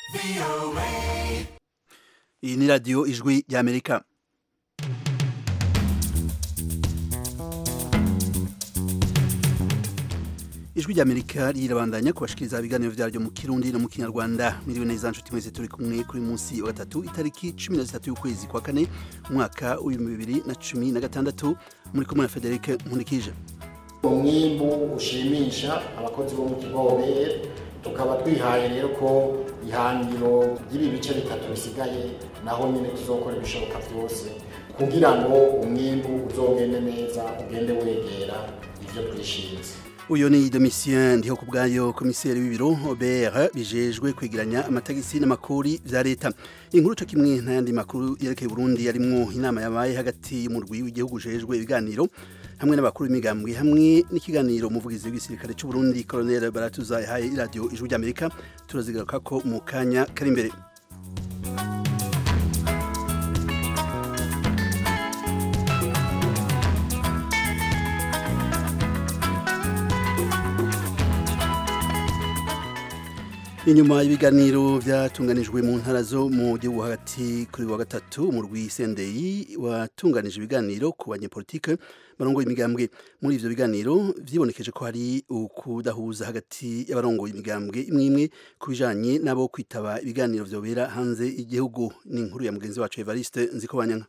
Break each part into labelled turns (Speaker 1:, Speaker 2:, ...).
Speaker 1: iyi ni radiyo ijwi ry'amerika ijwi ry'amerika rirabandanya kubashikiriza ibiganiro vyaryo mu kirundi no mu kinyarwanda miriwe neza nshuti mwese turi kumwe kuri munsi wa gatatu itariki cumi na zitatu y'ukwezi kwa kane umwaka w'ibihumbi bibiri na cumi na gatandatu muri kumwe na federike nkunikije
Speaker 2: umwimbu ushimisha abakozi bo mu kigobere tukaba twihaye rero ko ihangiro ry'ibi bice bitatu bisigaye naho nyine tuzokora ibishoboka byose kugira ngo umwimbu uzogende neza ugende wegera ivyo twishinze
Speaker 1: uyu ni domitien ndiho ku bwayo komiseri w'ibiro obr bijejwe kwegeranya amatagisi n'amakori vya leta inkuru co kimwe n'ayandi makuru yerekeye burundi yarimwo inama yabaye hagati y'umurwi w'igihugu ujejwe ibiganiro hamwe n'abakuru b'imigambwe hamwe n'ikiganiro umuvugizi w'igisirikare c'uburundi colonel baratuza yahaye iradiyo ijwi ry'amerika turazigaruka ko mu kanya kari imbere inyuma y'ibiganiro byatunganijwe mu ntara zo mu gihugu hagati kuri wa gatatu mu rw'isendeyi watunganije ibiganiro ku banyepolitike barongoye imigambwe muri ivyo biganiro vyibonekeje ko hari ukudahuza hagati y'abarongoye imigambwe imwe imwe ku bijanye n'abo kwitaba ibiganiro vyobera hanze y'igihugu ni inkuru ya mugenzi wacu Evariste Nzikobanyanga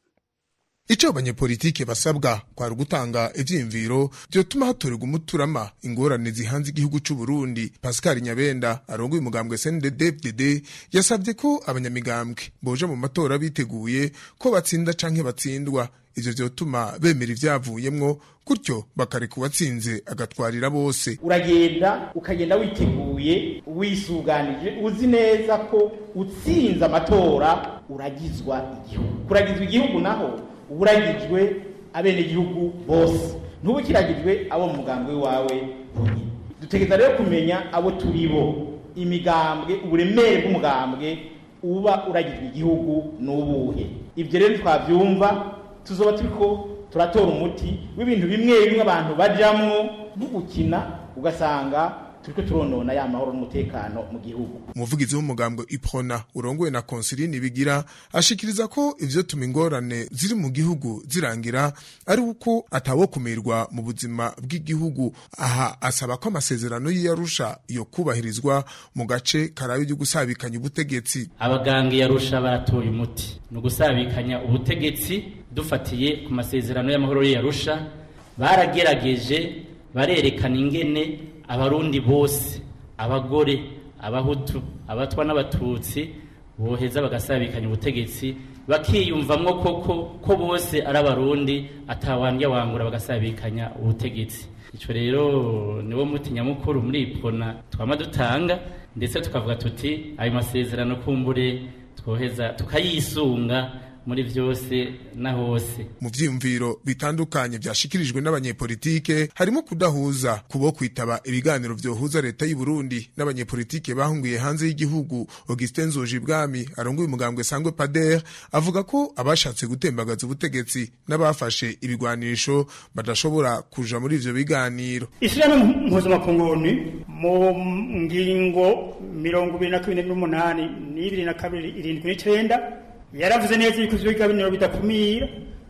Speaker 3: Ico abanyepolitike basabwa kwari ugutanga ivyiyumviro vyotuma hatorerwa umuturama ingorane zihanze igihugu c'u Burundi. Pascal Nyabenda arongoye umugambwe CNDD-FDD yasavye ko abanyamigambwe boja mu matora biteguye ko batsinda canke batsindwa ivyo vyotuma bemera ivyavuyemwo gutyo bakareka uwatsinze agatwarira bose
Speaker 4: uragenda ukagenda witeguye wisuganije uzi neza ko utsinze amatora uragizwa igihugu kuragizwa igihugu naho uragijwe abenegihugu bose ntubu kiragijwe abo mu mugambwe wawe bonyine dutegereza rero kumenya abo turi bo imigambwe uburemere bw'umugambwe uba uragijwe igihugu n'ubuhe ibyo rero twabyumva tuzoba turiko turatora umuti w'ibintu bimwe bimwe abantu bajamwo nko gukina ugasanga turiko turonona ya mahoro n'umutekano mu gihugu
Speaker 3: umuvugizi w'umugambwe iprona urongowe na konsiline bigira ashikiriza ko ivyo tuma ingorane ziri mu gihugu zirangira ari uko atawokumirwa mu buzima bw'igihugu aha asaba ko amasezerano y'iyarusha yo kubahirizwa mu gace karayo ryo gusabikanya ubutegetsi
Speaker 5: abaganga yarusha baratoye umuti ni ugusabikanya ubutegetsi dufatiye ku masezerano y'amahoro y'iyarusha baragerageje barerekana ingene abarundi bose abagore abahutu abatwa n'abatutsi boheza bagasabikanya ubutegetsi bakiyumvamwo koko ko bose ari abarundi atawandya wangura bagasabikanya ubutegetsi ico rero niwo muti nyamukuru muri ipona twama dutanga ndetse tukavuga tuti ayo masezerano kumbure twoheza tukayisunga muri vyose na hose
Speaker 3: mu vyiyumviro bitandukanye vyashikirijwe n'abanyepolitike harimo kudahuza kubo kwitaba ibiganiro vyohuza leta y'u Burundi n'abanyepolitike bahungiye hanze y'igihugu Augustin Nzojibwami arongoye umugambwe sangwe Pader avuga ko abashatse gutembagaza ubutegetsi n'abafashe ibigwanisho badashobora kuja muri ivyo biganiro
Speaker 6: ishirahamwe mpuzamakungu mu ngingo mirongo ibiri na kabiri n'umunani n'ibiri na kabiri irindwi n'icenda yaravuze neza yuko ivyo biganiro bidakumira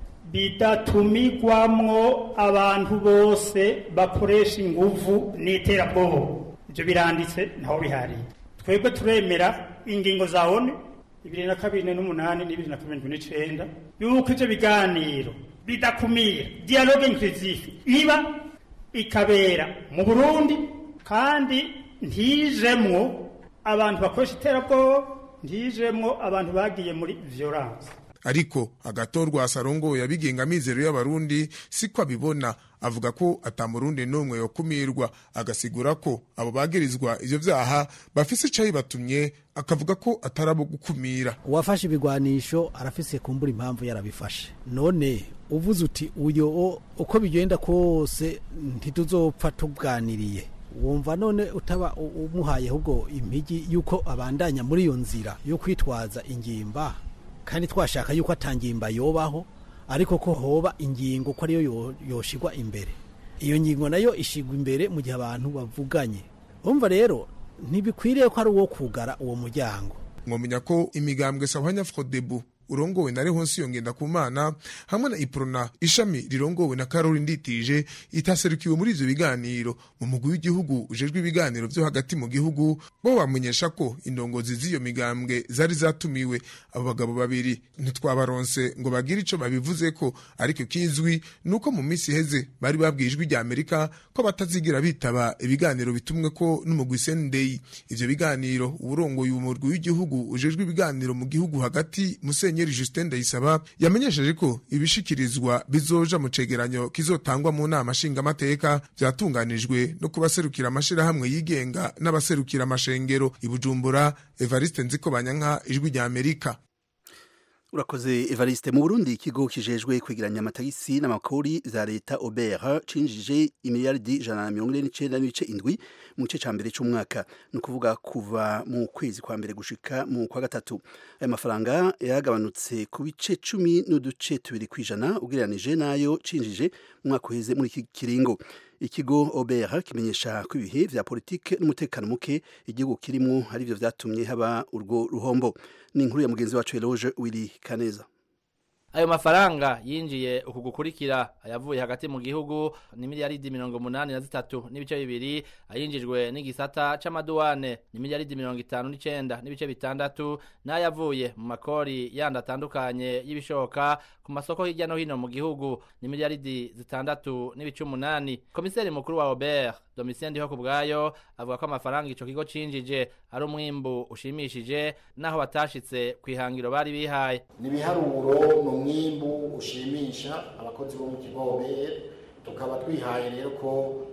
Speaker 6: bidatumigwamwo abantu bose bakoresha inguvu n'iterabwoba ivyo biranditse ntaho bihariye twebwe turemera ingingo za onu ibiri na kabiri n'umunani n'ibiri na kabiri n'icenda yuko ivyo biganiro bidakumira dialogue inclusive iba ikabera mu burundi kandi ntijemwo abantu bakoresha iterabwoba ntijemwo abantu bagiye muri violence
Speaker 3: ariko agatorwa asarongo yabigenga amizero y'abarundi siko abibona avuga ko atamurundi n'umwe yokumirwa agasigura ko abo bagirizwa ivyo vyaha bafise icayi batumye akavuga ko atari abo gukumira
Speaker 7: uwafashe ibigwanisho arafise kumbura impamvu yarabifashe none uvuze uti uyo uko bigenda kose ntituzopfa tuganiriye wumva none utaba umuhaye ahubwo impigi yuko abandanya muri iyo nzira yo kwitwaza ingimba kandi twashaka yuko atangimba yobaho ariko ko hoba ingingo ko ariyo yoshigwa imbere iyo ngingo nayo ishigwa imbere mu gihe abantu bavuganye umva rero ntibikwiriye ko ari uwo kugara uwo muryango
Speaker 3: mwomenya ko imigambwe sahwanya frodebu urongowe na Rehonsi yongenda kumana hamwe na Iprona ishami rirongowe na Caroline Nditije itaserukiwe muri ivyo biganiro mu mugwi w'igihugu ujejwe ibiganiro vyo hagati mu gihugu bo bamenyesha ko indongozi z'iyo migambwe zari zatumiwe abo bagabo babiri ntitwabaronse ngo bagire ico babivuze ko ariko kizwi nuko mu minsi heze bari babwiye ijwi rya Amerika ko batazigira bitaba ibiganiro bitumwe ko n'umugwi Sendei ivyo biganiro uburongoye umurwi w'igihugu ujejwe ibiganiro mu gihugu hagati Musenyeri Justin Ndayisaba yamenyesheje ko ibishikirizwa bizoja mu cegeranyo kizotangwa mu nama nshingamateka vyatunganijwe no kubaserukira amashirahamwe yigenga n'abaserukira amashengero i Bujumbura Evariste Nziko Banyanka ijwi rya Amerika
Speaker 1: urakoze evariste mu burundi ikigo kijejwe kwegeranya amatagisi n'amakori za leta obera cinjije imiliyaridi ijana na mirongo ine n'icenda n'ibice indwi mu gice ca mbere c'umwaka ni ukuvuga kuva mu kwezi kwa mbere gushika mu kwa gatatu aya mafaranga yagabanutse ku bice cumi n'uduce tubiri kw'ijana ugereranije n'ayo cinjije mu mwaka uheze muri iki kiringo ikigo obera kimenyesha ko ibihe vya politike n'umutekano muke igihugu kirimwo arivyo vyatumye haba urwo ruhombo ni inkuru ya mugenzi wacu Eloge Willy Kaneza
Speaker 8: ayo mafaranga yinjiye uku gukurikira ayavuye hagati mu gihugu ni miliyaridi mirongo munani na zitatu n'ibice bibiri ayinjijwe n'igisata c'amaduwane ni miliyaridi mirongo itanu n'icenda n'ibice bitandatu n'ayavuye mu makori yandi atandukanye y'ibishoka ku masoko hirya no hino mu gihugu ni miliyaridi zitandatu n'ibice umunani komiseri mukuru wa obert domitien ndiho ku bwayo avuga ko amafaranga ico kigo cinjije ari umwimbu ushimishije naho batashitse kw'ihangiro bari bihaye
Speaker 2: ni ibiharuro ni umwimbu ushimisha abakozi bo mu kigo obr tukaba twihaye rero ko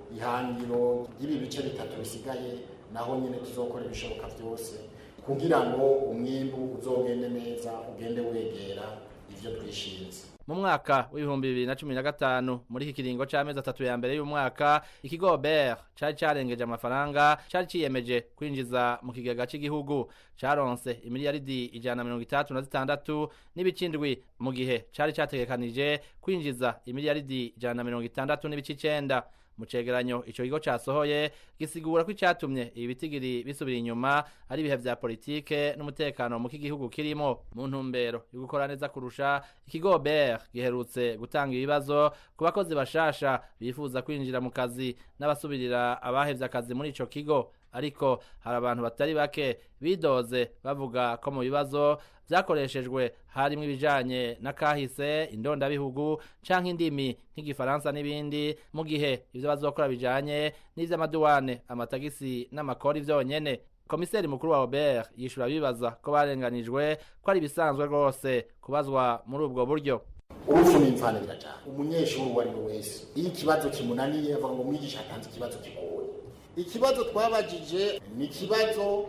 Speaker 2: ihangiro ry'ibi bice bitatu bisigaye naho nyine tuzokora ibishoboka byose kugira ngo umwimbu uzogende neza ugende wegera ivyo twishinze
Speaker 8: mu mwaka w'ibihumbi bibiri na cumi na gatanu muri iki kiringo c'amezi atatu ya mbere y'umwaka ikigo ber cari carengeje amafaranga cari ciyemeje kwinjiza mu kigega c'igihugu caronse imiliyaridi ijana na mirongo itandatu na zitandatu n'ibicindwi mu gihe cari categekanije kwinjiza imiliyaridi ijana na mirongo itandatu n'ibice icenda mu cegeranyo ico kigo casohoye gisigura ko icatumye ibi bitigiri bisubira inyuma ari ibihe vya politike n'umutekano mu k'igihugu kirimo mu ntumbero yo gukora neza kurusha ikigo ber giherutse gutanga ibibazo ku bakozi bashasha bifuza kwinjira mu kazi n'abasubirira abahevye akazi muri ico kigo ariko hari abantu batari bake bidoze bavuga ko mu bibazo vyakoreshejwe harimwo ibijanye n'akahise indondabihugu canke indimi nk'igifaransa n'ibindi mu gihe ivyo bazokora bijanye n'ivy'amaduwane amatagisi n'amakori vyonyene komiseri mukuru wa Robert yishura bibaza ko barenganijwe ko ari ibisanzwe rwose kubazwa muri ubwo buryo
Speaker 2: urupfu ni imvana birajana umunyeshuri uwo ari we wese iyo ikibazo kimunaniye avuga ngo umwigisha atanze ikibazo kigoye ikibazo twabajije ni ikibazo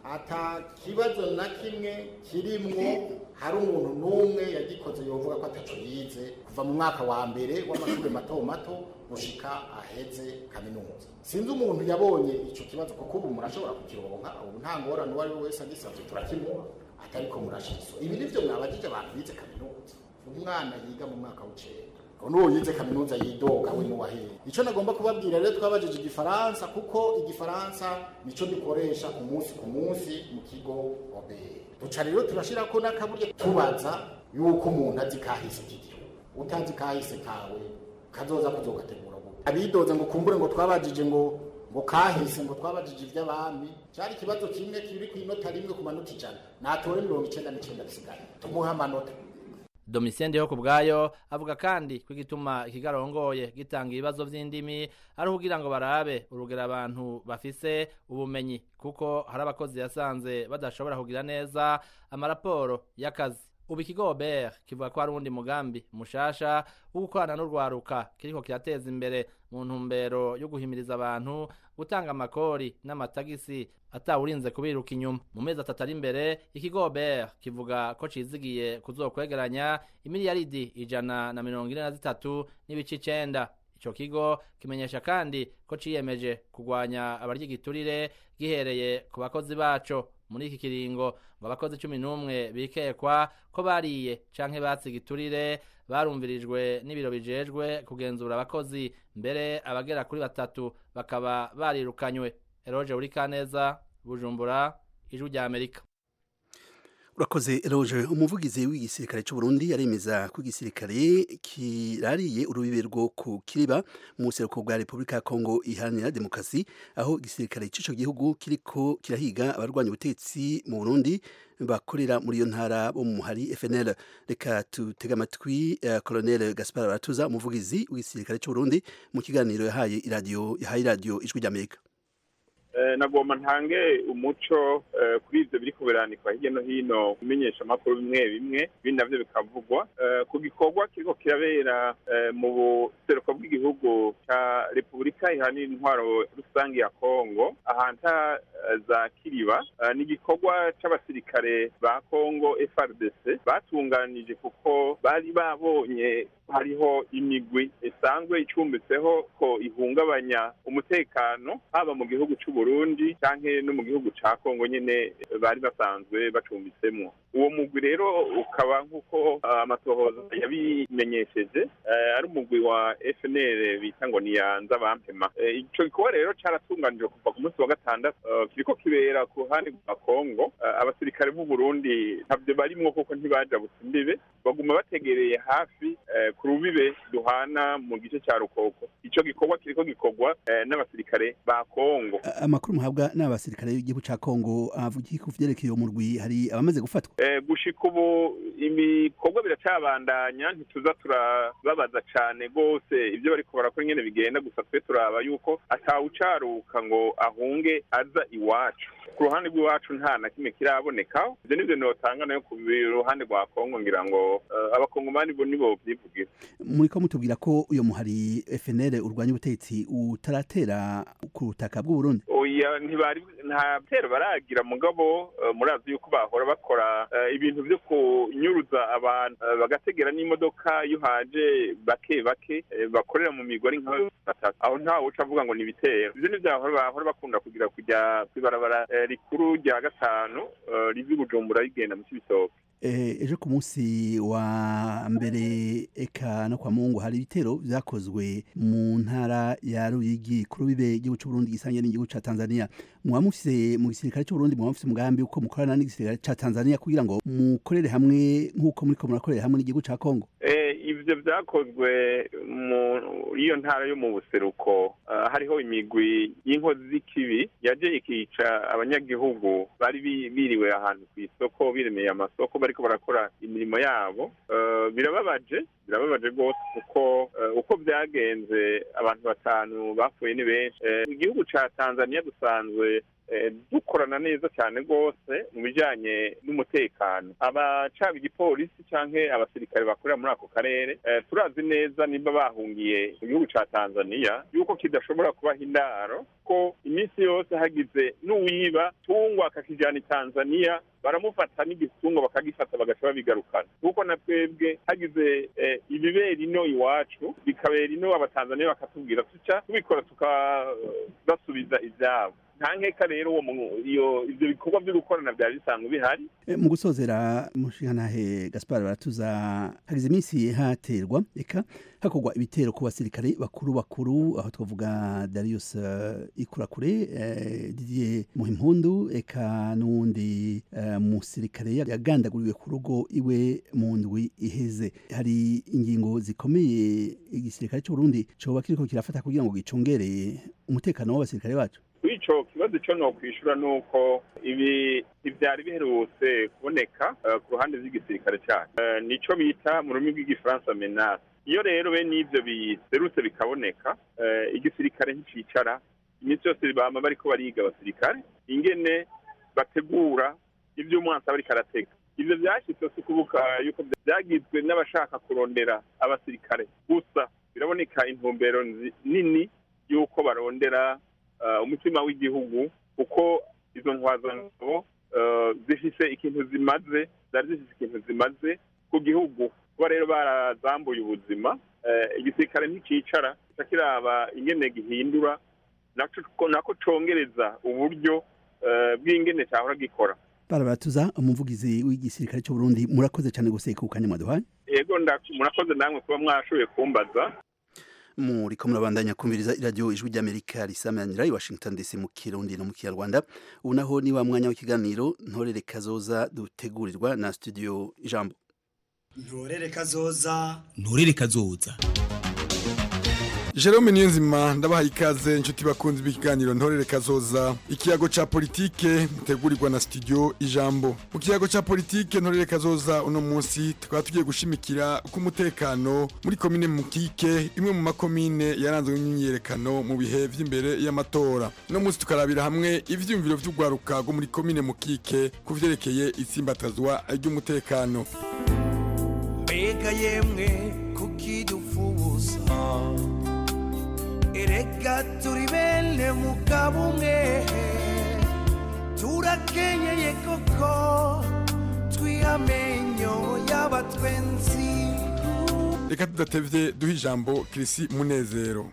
Speaker 2: ata kibazo na kimwe kirimwo hari umuntu n'umwe yagikoze yovuga ko ataco yize kuva mu mwaka wa mbere w'amashuri mato mato gushika aheze kaminuza sinzi umuntu yabonye ico kibazo kuko ubu murashobora kukironka ubu nta ngorane uwo ari we wese agisavye turakimuha atariko murashiso ibi nivyo mwabajije abantu bize kaminuza umwana yiga mu mwaka w'icenda n'uwo yize kaminuza yidoga we n'uwahera icyo nagomba kubabwira rero twabajije igifaransa kuko igifaransa nico dukoresha umunsi ku munsi mu kigo obere duca rero turashira ko n'akaburyo tubaza yuko umuntu azi kahise k'igihugu utazi kahise kawe kazoza kuzogategura gute abidoze ngo kumbure ngo twabajije ngo ngo kahise ngo twabajije ivy'abami cyari ikibazo kimwe kiri ku inota rimwe ku manota ijana natore mirongo icenda n'icenda bisigaye tumuhe amanota
Speaker 8: Domitien Ndiho kubwayo avuga kandi ko igituma ikigarongoye gitanga ibibazo vy'indimi ari kugira ngo barabe urugero abantu bafise ubumenyi kuko hari abakozi yasanze badashobora kugira neza amaraporo y'akazi ubu ikigo Robert kivuga ko hari uwundi mugambi mushasha wo gukorana n'urwaruka kiriko kirateza imbere mu ntumbero yo guhimiriza abantu gutanga amakori n'amatagisi atawurinze kubiruka inyuma mu mezi atatu ari imbere ikigo Robert kivuga ko cizigiye kuzokwegeranya imiliyaridi ijana na mirongo ine na zitatu n'ibice icenda ico kigo kimenyesha kandi ko ciyemeje kugwanya abarya igiturire gihereye ku bakozi baco muri iki kiringo ngo abakozi cumi n'umwe bikekwa ko bariye canke batse igiturire barumvirijwe n'ibiro bijejwe kugenzura abakozi mbere abagera kuri batatu bakaba barirukanywe eroje uri kaneza bujumbura ijwi rya amerika
Speaker 1: urakoze eroge umuvugizi w'igisirikare cy'u Burundi aremeza ko igisirikare kirariye urubibe rwo ku kiriba mu buseruko bwa repubulika ya kongo iharanira demokarasi aho igisirikare cy'ico gihugu kiriko kirahiga abarwanya ubutegetsi mu burundi bakorera muri iyo ntara bo mu muhari fnl reka tutega amatwi uh, colonel gaspar baratuza umuvugizi w'igisirikare cy'u Burundi mu kiganiro yahaye iradiyo yahaye iradiyo ijwi ry'amerika
Speaker 9: nagomba ntange umuco kuri ibyo biri kuberanikwa hirya no hino kumenyesha amakuru bimwe bimwe ibindi nabyo bikavugwa ku gikorwa kiriko kirabera mu buseruko bw'igihugu cya repubulika ihanira intwaro rusange ya kongo ahantu za kiriba ni igikorwa c'abasirikare ba kongo frdc batunganije kuko bari babonye hariho imigwi isanzwe icumbitseho ko ihungabanya umutekano haba mu gihugu cy'u Burundi canke no mu gihugu ca Kongo nyene bari basanzwe bacumbitsemo uwo mugwi rero ukaba nk'uko amatohoza yabimenyesheje ari umugwi wa FNL bita ngo ni yanza bampema ico gikorwa rero caratunganijwe kuva ku munsi wa gatandatu kiriko kibera ku ruhande rwa Kongo abasirikare b'u Burundi ntabyo barimwo kuko ntibaja imbibe baguma bategereye hafi ku rubibe duhana mu gice cya rukoko ico gikorwa kiriko gikorwa n'abasirikare ba Kongo
Speaker 1: amakuru muhabwa n'abasirikare b'igihugu ca Kongo avuga ku vyerekeye umurwi hari abamaze gufatwa
Speaker 9: gushika ubu ibikorwa biracabandanya ntituza turababaza cane gose ivyo bariko barakora ingene bigenda gusa twe turaba yuko atawucaruka ngo ahunge aza iwacu ku ruhande rw'iwacu nta na kimwe kirabonekaho ivyo nivyo notanga nayo ku ruhande rwa kongo ngira ngo abakongomani bo nibo vyivugira
Speaker 1: muriko mutubwira ko uyo muhari FNL urwanya ubutegetsi utaratera ku butaka bw'u Burundi
Speaker 9: oya ntibari nta bitero baragira mugabo murazi yuko bahora bakora ibintu vyo kunyuruza abantu bagategera n'imodoka iyo haje bake bake bakorera mu migori nka batatu aho ntawe uca avuga ngo ni ibitero ivyo nivyo bahora bakunda kugira kujya kw'ibarabara rikuru rya gatanu rivi bujumbura rigenda mu cibitoke
Speaker 1: ejo ku munsi wa mbere eka no kwa mungu hari ibitero vyakozwe mu ntara ya Ruyigi ku rubibe igihugu c'u Burundi gisangiye n'igihugu ca Tanzania muba mufise mu gisirikare c'u Burundi muba mufise umugambi uko mukorana n'igisirikare ca Tanzania kugira ngo mukorere hamwe nk'uko muriko murakorera hamwe n'igihugu ca Kongo
Speaker 9: ivyo vyakozwe mu iyo ntara yo mu buseruko hariho imigwi y'inkozi z'ikibi yaje ikica abanyagihugu bari biriwe ahantu kw'isoko biremeye amasoko bariko barakora imirimo yabo birababaje birababaje rwose kuko uko byagenze abantu batanu bapfuye ni benshi igihugu ca tanzania dusanzwe dukorana neza cyane rwose mu bijyanye n'umutekano abacaba igipolisi cyangwa abasirikare bakorera muri ako karere turazi neza niba bahungiye mu gihugu cya tanzania yuko kidashobora kubaha indaro ko iminsi yose hagize n'uwiba tungwa akakijyana i tanzania baramufata n'igitungo bakagifata bagaca babigarukana kuko na twebwe hagize ibibera ino iwacu bikabera ino abatanzaniya bakatubwira tuca tubikora tukabasubiza ibyabo nta nkeka rero uwo iyo ivyo bikorwa vyo gukorana vyari bisanzwe bihari
Speaker 1: mu gusozera mushingantahe gaspar baratuza hagize iminsi haterwa eka hakorwa ibitero ku basirikare bakuru bakuru aho twavuga darius uh, ikurakure uh, didier muhimpundu eka n'uwundi uh, musirikare yagandaguriwe ku rugo iwe mu ndwi iheze hari ingingo zikomeye igisirikare c'uburundi coba kiriko kirafata kugira ngo gicungere umutekano w'abasirikare bacu
Speaker 9: ico kibazo ico nokwishura nuko ibi ivyari biherutse kuboneka ku ruhande rw'igisirikare cacu nico bita mu rurimi rw'igifaransa menace iyo rero bene ivyo biserutse bikaboneka igisirikare ntikicara iminsi yose bama bariko bariga abasirikare ingene bategura ivyo umwansi aba ariko aratega ivyo vyashitse si kubuka yuko vyagizwe n'abashaka kurondera abasirikare gusa biraboneka intumbero nini yuko barondera umutima w'igihugu kuko izo ntwazangabo zifise ikintu zimaze zari zifise ikintu zimaze ku gihugu kuba rero barazambuye ubuzima igisirikare ntikicara gica kiraba ingene gihindura nako congereza uburyo bw'ingene cyahora gikora
Speaker 1: barabatuza umuvugizi w'igisirikare cy'u Burundi murakoze cyane gose ku kanya mwaduhaye
Speaker 9: yego murakoze namwe kuba mwashoboye kumbaza
Speaker 1: muriko murabandanya kumviriza iradiyo ijwi ry'amerika risamanira i washington dc mu kirundi no mu kinyarwanda ubu naho ni wa mwanya w'ikiganiro ntorere kazoza dutegurirwa na studio ijambo
Speaker 10: ntorere kazoza
Speaker 11: nturere kazoza
Speaker 12: Jerome Niyonzima ndabaha ikaze inshuti bakunzi b'ikiganiro ntorere kazoza ikiyago ca politike mutegurirwa na studio ijambo mu kiyago ca politike ntorere kazoza uno munsi tukaba tugiye gushimikira ku mutekano muri komine Mukike imwe mu makomine yaranzwe n'imyiyerekano mu bihe vy'imbere y'amatora uno munsi tukarabira hamwe ivyiyumviro vy'ugwaruka rwo muri komine Mukike ku vyerekeye itsimbatazwa ry'umutekano
Speaker 13: mbega yemwe kukidufuza erega turi bene mugabo umwe turakenyeye koko twihamenyo y'abatwenzi
Speaker 12: reka tudatevye duha ijambo Kirisi Munezero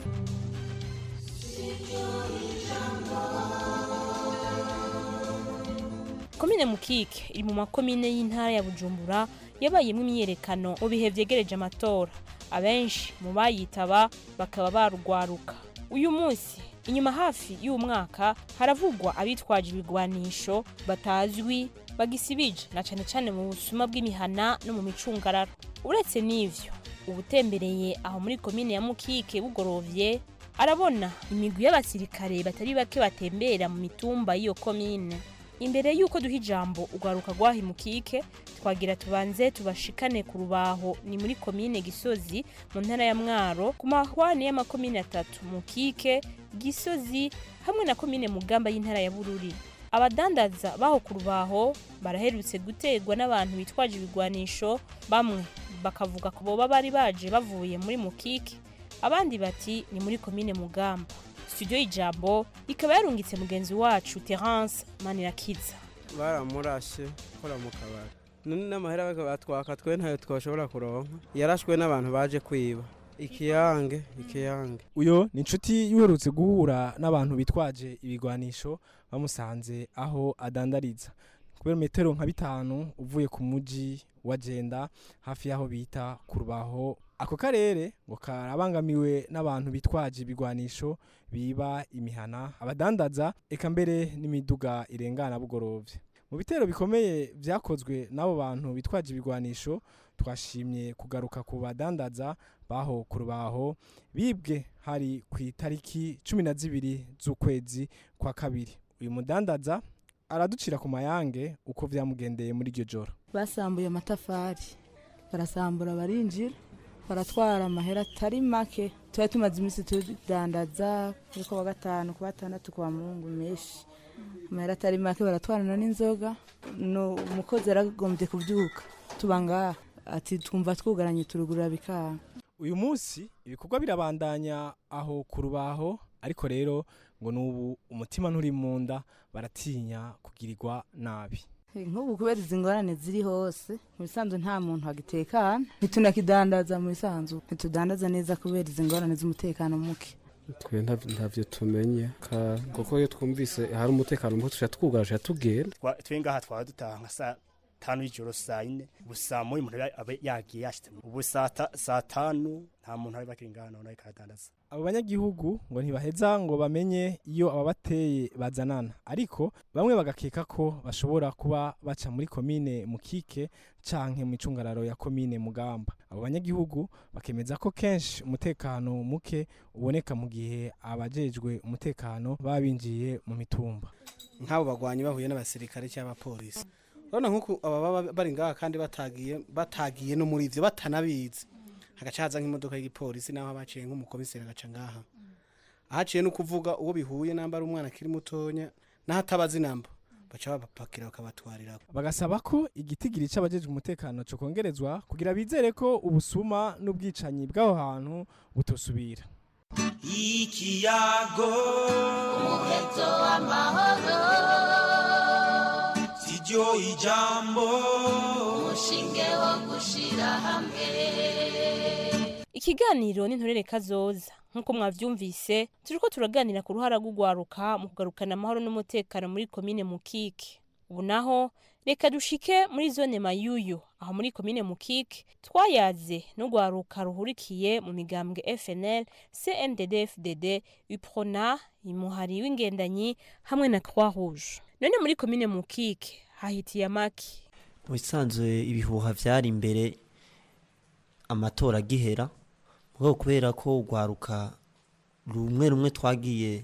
Speaker 14: komine mukike iri mu makomine y'intara ya bujumbura yabayemo imyiyerekano mu bihe vyegereje amatora abenshi mu bayitaba bakaba barugwaruka uyu munsi inyuma hafi y'uwo mwaka haravugwa abitwaje ibigwanisho batazwi bagisibije na cane cane mu busuma bw'imihana no mu micungararo uretse n'ivyo ubutembereye aho muri komine ya mukike bugorovye arabona imigwi y'abasirikare batari bake batembera mu mitumba y'iyo komine imbere y'uko duha ijambo urwaruka rwaha imukike twagira tubanze tubashikane ku rubaho ni muri komine gisozi mu ntara ya mwaro ku mahwane y'amakomine atatu mukike gisozi hamwe na komine mugamba y'intara ya bururi abadandaza baho ku rubaho baraherutse guterwa n'abantu bitwaje ibigwanisho bamwe bakavuga ko boba bari baje bavuye muri mukike abandi bati ni muri komine mugamba studio y'ijambo ikaba yarungitse mugenzi wacu terence manirakiza
Speaker 15: baramurashe kora mu kabari none n'amahera batwaka twe ntayo twashobora kuronka yarashwe n'abantu baje kwiba ikiyange ikiyange
Speaker 16: uyo ni inshuti yuherutse guhura n'abantu bitwaje ibigwanisho bamusanze aho adandariza kubera metero nka bitanu uvuye ku muji wagenda hafi y'aho bita ku rubaho ako karere ngo karabangamiwe n'abantu bitwaje ibigwanisho biba imihana abadandaza eka mbere n'imiduga irengana bugorovye mu bitero bikomeye vyakozwe n'abo bantu bitwaje ibigwanisho twashimye kugaruka ku badandaza baho ku rubaho bibwe hari ku itariki cumi na zibiri z'ukwezi kwa kabiri uyu mudandaza araducira ku mayange uko vyamugendeye muri iryo joro
Speaker 17: basambuye amatafari barasambura barinjira baratwara amahera atari make tuba tumaze iminsi tudandaza kuri wa gatanu ku batandatu kwa mungu menshi amahera atari make baratwarana n'inzoga umukozi yaragombye kubyuka tuba ngaha ati twumva twugaranye turugurura bikanga
Speaker 16: uyu munsi ibikorwa birabandanya aho ku rubaho ariko rero ngo n'ubu umutima nturi mu nda baratinya kugirirwa nabi
Speaker 17: nk'ubu kubera izi ngorane ziri hose mu bisanzwe nta muntu wagitekana ntitunakidandaza mu bisanzwe ntitudandaza neza kubera izi ngorane z'umutekano muke
Speaker 15: twe ntavyo tumenye kuko iyo twumvise hari umutekano muke tuca twugarije tugenda
Speaker 10: twe ngaha twaba dutaha nka saa tanu y'ijoro saa yine ubu saa moya umuntu aba yagiye yashitse ubu saa tanu nta muntu ari bakiri ngaha none arikadandaza
Speaker 16: abo banyagihugu ngo ntibaheza ngo bamenye iyo ababateye bazanana ariko bamwe bagakeka ko bashobora kuba baca muri komine mukike canke mu icungararo ya komine mugamba abo banyagihugu bakemeza ko kenshi umutekano muke uboneka mu gihe abajejwe umutekano baba binjiye mu mitumba
Speaker 18: nk'abo bagwanyi bahuye n'abasirikare cyangwa abapolisi urabona nk'uko aba baba bari ngaha kandi batagiye batagiye no muri ivyo batanabizi hagaca haza nk'imodoka y'igipolisi naho baciye nk'umukomiseri agaca ngaha ahaciye no kuvuga uwo bihuye namba ari umwana akiri mutonya naho atabazi namba baca babapakira bakabatwarira
Speaker 16: bagasaba ko igitigiri c'abajejwe umutekano co kongerezwa kugira bizere ko ubusuma n'ubwicanyi bw'aho hantu butosubira
Speaker 13: ikiyago
Speaker 19: umuheto w'amahoro
Speaker 13: siryo ijambo
Speaker 19: umushinge wo gushira hamwe
Speaker 14: ikiganiro n'intorere kazoza nk'uko mwavyumvise turiko turaganira ku ruhara rw'ugwaruka mu kugarukana amahoro n'umutekano muri komine mukike ubu naho reka dushike muri zone mayuyu aho muri komine mukike twayaze n'urwaruka ruhurikiye mu migambwe fnl cndd fdd uprona imuhari w'ingendanyi hamwe na croix rouge none muri komine mukike hahitiye amaki
Speaker 11: mu bisanzwe ibihuha byari imbere amatora agihera mugabo kubera ko urwaruka rumwe rumwe twagiye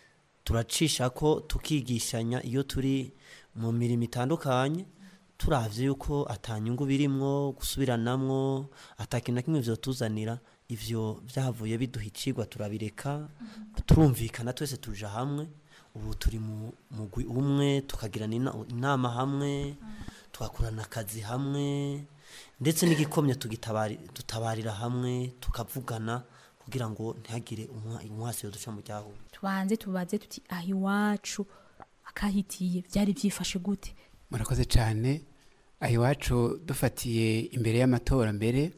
Speaker 11: turacisha ko tukigishanya iyo turi mu mirimo itandukanye turavye yuko atanyungu birimwo gusubiranamwo atakintu na kimwe vyotuzanira ivyo vyahavuye biduha icigwa turabireka turumvikana twese tuja hamwe ubu turi mu mugwi umwe tukagirana ina- inama hamwe tugakorana akazi hamwe ndetse n'igikomye tugitabari dutabarira hamwe tukavugana kugira ngo ntihagire umwa- umwasi yoduca mu ryahuye
Speaker 20: tubanze tubaze tuti aha iwacu akahitiye byari byifashe gute
Speaker 21: murakoze cyane aha iwacu dufatiye imbere y'amatora mbere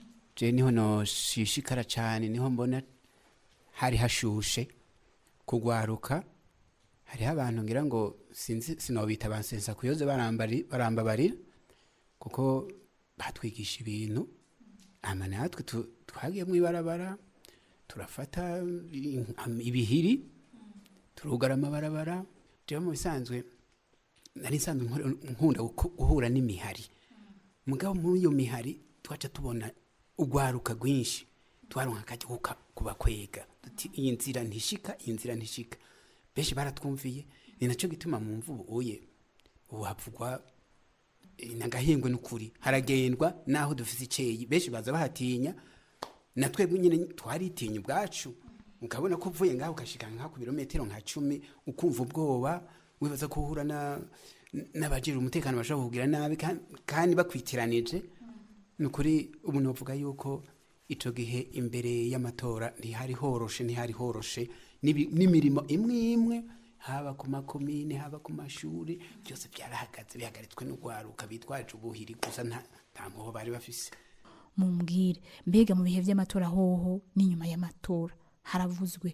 Speaker 21: je niho noshishikara cyane niho mbona hari hashushe kugwaruka hariho abantu ngira ngo sinzi sinobita abansensa kuyoze barambari- barambabarira kuko batwigisha ibintu ama natwe tu- twagiye mu ibarabara turafata i- ibihiri turugara amabarabara jewe mu bisanzwe nari nsanzwe nkora- nkunda guko- guhura n'imihari mugabo muri iyo mihari twaca tubona urwaruka rwinshi twaronka akajya kuka- kubakwega duti iyi nzira ntishika iyi nzira ntishika benshi baratwumviye ni nacyo gituma mu mvubu uye ubu havugwa eh, nagahingwe n'ukuri haragendwa naho dufise iceyi benshi baza bahatinya na twebwe nyine twaritinya ubwacu ukabona ko uvuye ngaho ugashika nka ku birometero nka cumi ukumva ubwoba wibaza ko uhura na n'abajira umutekano bashobora kugira nabi kan- kandi bakwitiranije ni ukuri ubu novuga yuko ico gihe imbere y'amatora ntihari horoshe ntihari horoshe n'ibi- n'imirimo imwe imwe haba ku makomine haba ku mashuri byose byarahagaze bihagaritswe n'urwaruka bitwaje ubuhiri gusa nta nta mpuho bari bafise
Speaker 20: mumbwire mbega mu bihe by'amatora hoho n'inyuma y'amatora haravuzwe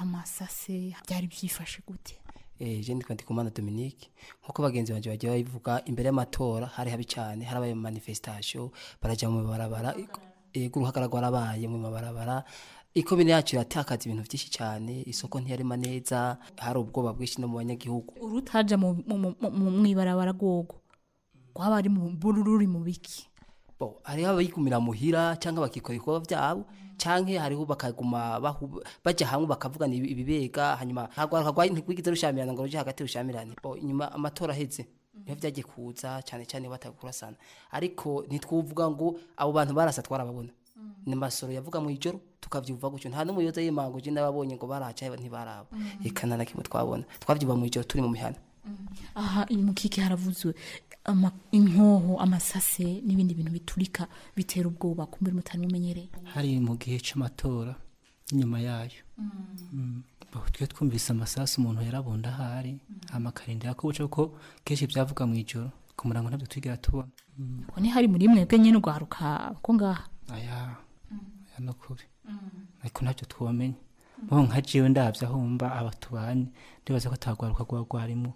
Speaker 20: amasase byari byifashe gute
Speaker 22: eh je ndikwa ndikumana Dominique nkuko bagenzi banje bagiye babivuga imbere y'amatora hari habi cyane harabaye mu manifestation baraja mu barabara ego uruhagara rwarabaye mu mabarabara ikomine yacu iratakaza ibintu byinshi cyane isoko ntiyarema neza hari ubwoba bwinshi no mu banyagihugu
Speaker 20: urutaja mu mu- mu- mu- mwibarabara rwogo rwaba ari mu bururi mu biki
Speaker 22: bo hariho abayigumira muhira cyangwa bakikora ibikorwa byabo canke hariho bakaguma bahu- baja hamwe bakavugana ibi- ibibega hanyuma hagwaruka rwa ntigwigize rushamirana ngo ruje hagati rushamirane bo inyuma amatora aheze niho vyagiye kuza cyane cyane batakurasana ariko ntitwuvuga ngo abo bantu barasa twarababona ni masoro yavuga mu ijoro tukavyumva gutyo nta n'umuyoza y'imango je nababonye ngo baraca ntibaraba eka nta na kimwe twabona twavyumva mu ijoro turi mu mihana
Speaker 20: aha mu kiki haravuzwe ama- inkoho amasase n'ibindi bintu biturika bitera ubwoba kumbura mutari mumenyereye
Speaker 23: hari mu gihe c'amatora inyuma yayo Mm. Bo, twe twumvise amasasu umuntu yarabunda ahari hama akarindira ko buca kuko kenshi byavuga mu ijoro ku murango ntabyo twigera tubona Mm.
Speaker 20: ko ni hari muri mwebwe nyine urwaruka ko ngaha
Speaker 23: aya aya no kuri ariko ntabyo twomenya bo nka jewe ndavye aho mba aba tubanye ndibaza ko atagwaruka rwa rwarimo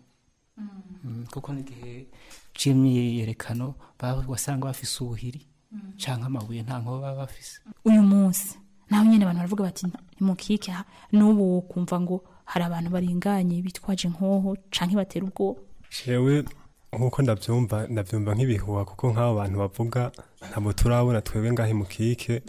Speaker 23: Mm, kuko n'igihe c'imyiyerekano baba- wasanga bafise ubuhiri canke amabuye nta nkoba baba bafise
Speaker 20: uyu munsi naho nyine abantu baravuga bati nimukike aha n'ubu kumva ngo hari abantu baringanye bitwaje inkoho canke batera ubwoba
Speaker 24: jewe nk'uko ndabyumva ndabyumva nk'ibihuha kuko nk'abo bantu bavuga ntabwo turabona twebwe ngahe mu kike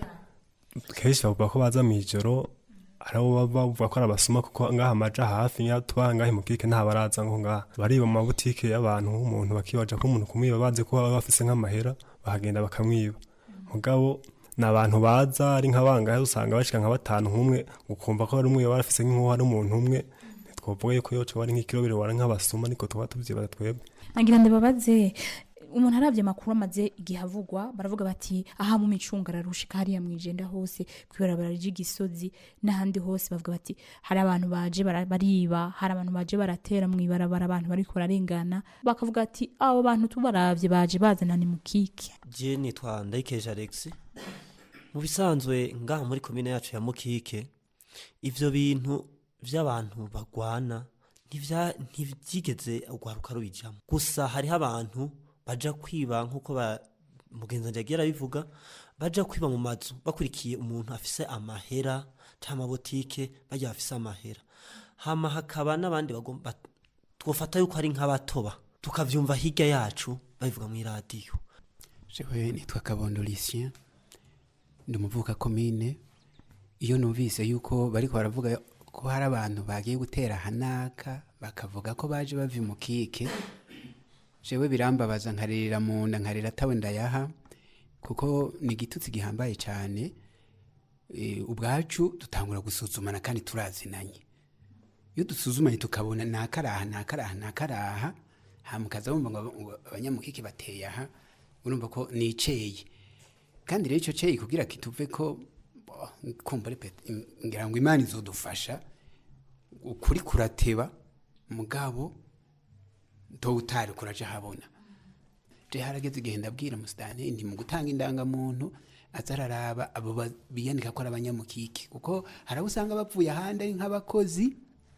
Speaker 24: kenshi bavuga ko baza mu ijoro hari abo baba bavuga ko ari abasuma kuko ngaha amaja hafi nk'iyo tuba ngahe mu kike nta baraza ngo ngaha bariba mu mabutike y'abantu nk'umuntu bakibaja ko umuntu kumwiba bazi ko baba bafise nk'amahera bahagenda bakamwiba mugabo ni abantu baza ari nk'abangahe usanga bashika nka batanu nk'umwe ukumva ko hari umwe baba bafise nk'uwo hari umuntu umwe ntitwovuga yuko yoca bari nk'ikirobero wara nk'abasuma niko tuba tuvyibaza twebwe
Speaker 20: nagira ndababaze umuntu arabye amakuru amaze igihe avugwa baravuga bati aha mu micunga ararushika hariya mu ijenda hose kwibarabara ry'igisozi n'ahandi hose bavuga bati hari abantu baje bara- bariba hari abantu baje baratera mu ibarabara abantu bariko bararengana bakavuga ati abo bantu tubaravye baje bazana ni mukike
Speaker 11: je nitwa ndayikeje alex mu bisanzwe ngaha muri komine yacu ya mukike ivyo bintu vy'abantu bagwana ntivya- ntivyigeze urwaruka rubijamo gusa hariho abantu baja kwiba nk'uko ba- mugenzi wanje yagiye arabivuga baja kwiba mu mazu bakurikiye umuntu afise amahera canke amabotike barya bafise amahera hama hakaba n'abandi bagomba twofata yuko ari nk'abatoba tukavyumva hirya yacu babivuga mw'iradiyo
Speaker 21: jewe nitwa kabondo lucien ndi umuvuka komine iyo numvise yuko bariko baravuga ko hari abantu bagiye gutera hanaka bakavuga ko baje bava imukike jewe birambabaza nkaririra mu nda nkarira atawe ndayaha kuko ni igitutsi gihambaye cyane e, ubwacu dutangura gusuzumana kandi turazinanye iyo dusuzumanye tukabona nakaraha nakaraha nakaraha hamukaza bumva ngo ngo abanyamukike bateye aha urumva ko niceye kandi rero icyo cyeyi kugira kituve ko bo, kumva repete ngira ngo imana izodufasha ukuri kurateba mugabo to utari kuraje habona je harageze igihe ndabwira musitani nti mu gutanga indangamuntu azararaba abo ba- biyandika ko ari abanyamukike kuko hari abo usanga bapfuye ahandi ari nk'abakozi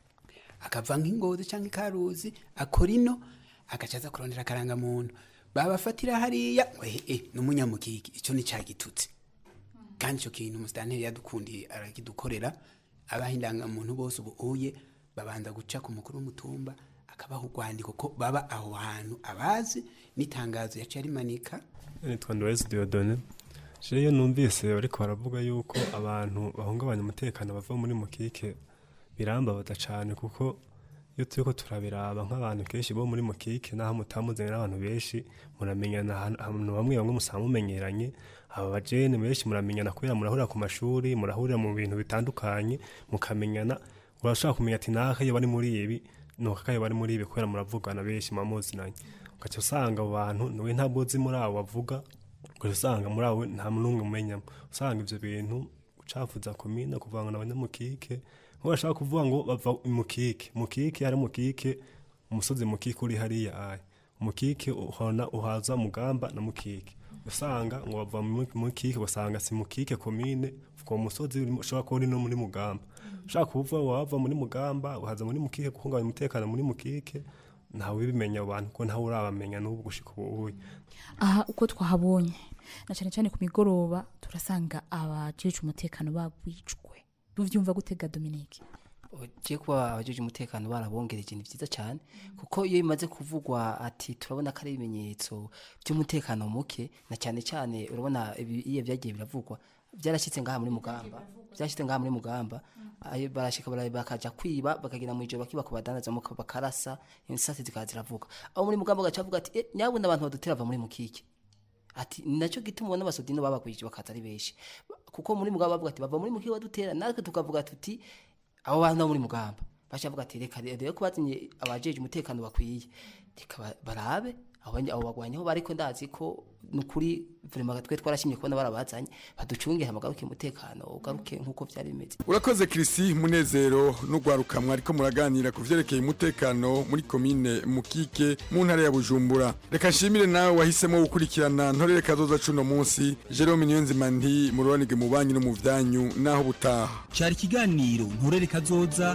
Speaker 21: akava nk'ingozi cyangwa ikaruzi akora ino agaca aza kurondera akarangamuntu babafatira hariya ngo eh, eh, ni umunyamukike icyo ni cyagitutse kandi icyo kintu umusitanteri yadukundiye arakidukorera abaha indangamuntu bose ubu uye babanza guca ku mukuru w'umutumba akabaha urwandiko ko baba aho hantu abazi n'itangazo yaciye arimanika
Speaker 24: nitwa Ndorezi Diodone je iyo numvise bariko baravuga yuko abantu bahungabanya umutekano bava muri mukike birambabaza cane kuko iyo turiko turabiraba nk'abantu kenshi bo muri mukike naho mutamuzanye n'abantu benshi muramenyana ahantu ahantu bamwe bamwe musaba mumenyeranye aba bajene benshi muramenyana kubera murahurira ku mashuri murahurira mu bintu bitandukanye mukamenyana urashobora kumenya ati naka iyo bari muri ibi nuko kayo bari muri ibi kubera muravugana benshi mubamuzinanye ugaca usanga abo bantu niwe ntabwo uzi muri abo bavuga ugaca usanga muri abo nta n'umwe umenyamo usanga ivyo bintu ucafuza komine kuvanga abanyamukike nko bashaka kuvuga ngo bava mukike mukike ari mukike umusozi mukike uri hariya aya mukike uhona uhaza mugamba na mukike usanga ngo bava mu mukike ugasanga si mukike komine uwo musozi uri- ushobora kuba uri no muri mugamba ushaka kuvuga ngo wava muri mugamba uhaza muri mukike guhungabanya umutekano muri mukike ntawe ubimenya abo bantu ko ntawe urabamenya n'ubu gushika ubu uye
Speaker 20: aha uko twahabonye na cyane cyane ku migoroba turasanga abajejwe umutekano bagwijwe tuvyumva gutega Dominique
Speaker 22: ugiye kuba abajeje umutekano barabongereje ni byiza cyane kuko iyo bimaze kuvugwa ati turabona ko ari ibimenyetso by'umutekano muke na cyane cyane urabona ibi- iyo byagiye biravugwa byarashyitse ngaha muri mugamba byashyitse ngaha muri mugamba ayo barashika bara- bakaja kwiba bakagenda mu ijoro bakiba kubadandaza muka bakarasa insasi zikaza ziravuga aho muri mugamba gaca avuga ati eh, nyabuna abantu badutera bava muri mukike ati nacyo gituma ubona abasodino babagwije bakaza ari benshi kuko muri mugamba bavuga ati bava muri mukike badutera natwe tukavuga tuti abo bantu bo muri mugamba baca bavuga ati reka rero ko batinye abajeje umutekano bakwiye reka ba- barabe abo banye- abo bagwanyi aho bariko ndazi ko nukuri vraiment twe twarashimye kubona barabazanye baducungire hamagaruke umutekano ugaruke nkuko vyari bimeze
Speaker 12: urakoze kirisi munezero n'urwaruka mwariko muraganira ku vyerekeye umutekano muri komine mukike mu ntara ya bujumbura reka nshimire nawe wahisemo gukurikirana ntorere kazoza cuno munsi jerome niyonzima nti mururanige mu banyu no mu vyanyu naho butaha
Speaker 4: cyari ikiganiro nturere kazoza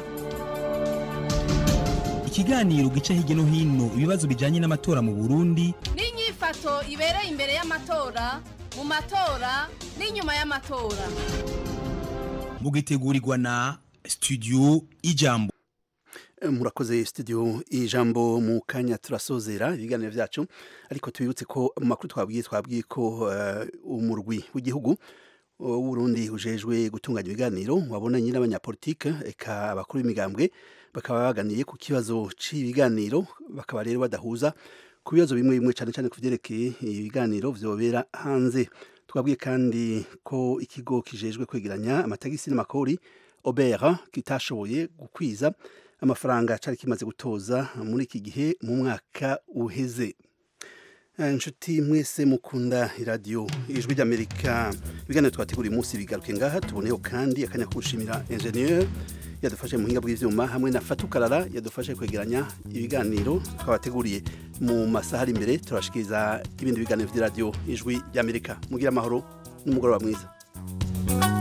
Speaker 4: ikiganiro gica hirya no hino ibibazo bijyanye n'amatora mu burundi
Speaker 5: n'inyifato ibereye imbere y'amatora mu matora n'inyuma y'amatora
Speaker 4: mugitegurirwa na studio ijambo
Speaker 1: murakoze studio ijambo mu kanya turasozera ibiganiro byacu ariko tubibutse ko mu makuru twabwiye twabwiye ko eh, umurwi w'igihugu w'urundi ujejwe gutunganya ibiganiro wabonanye n'abanyapolitike eka abakuru b'imigambwe bakaba baganiye ku kibazo cy'ibiganiro bakaba rero badahuza ku bibazo bimwe bimwe cyane cyane ku byerekeye ibiganiro vyobera hanze twabwiye kandi ko ikigo kijejwe kwegeranya amatagisi n'amakori obera kitashoboye gukwiza amafaranga cyari kimaze gutoza muri iki gihe mu mwaka uheze Eh, inshuti mwese mukunda iradiyo ijwi ry'amerika ibiganiro twateguriye umunsi bigaruke ngaha tuboneyeho kandi akanya ko gushimira enjeniyeri yadufashe mu buhinga bw'ibyuma hamwe na fatukarara yadufashe kwegeranya ibiganiro twabateguriye mu masaha ari imbere turashikiriza ibindi biganiro by'iradiyo ijwi ry'amerika mugire amahoro n'umugoroba mwiza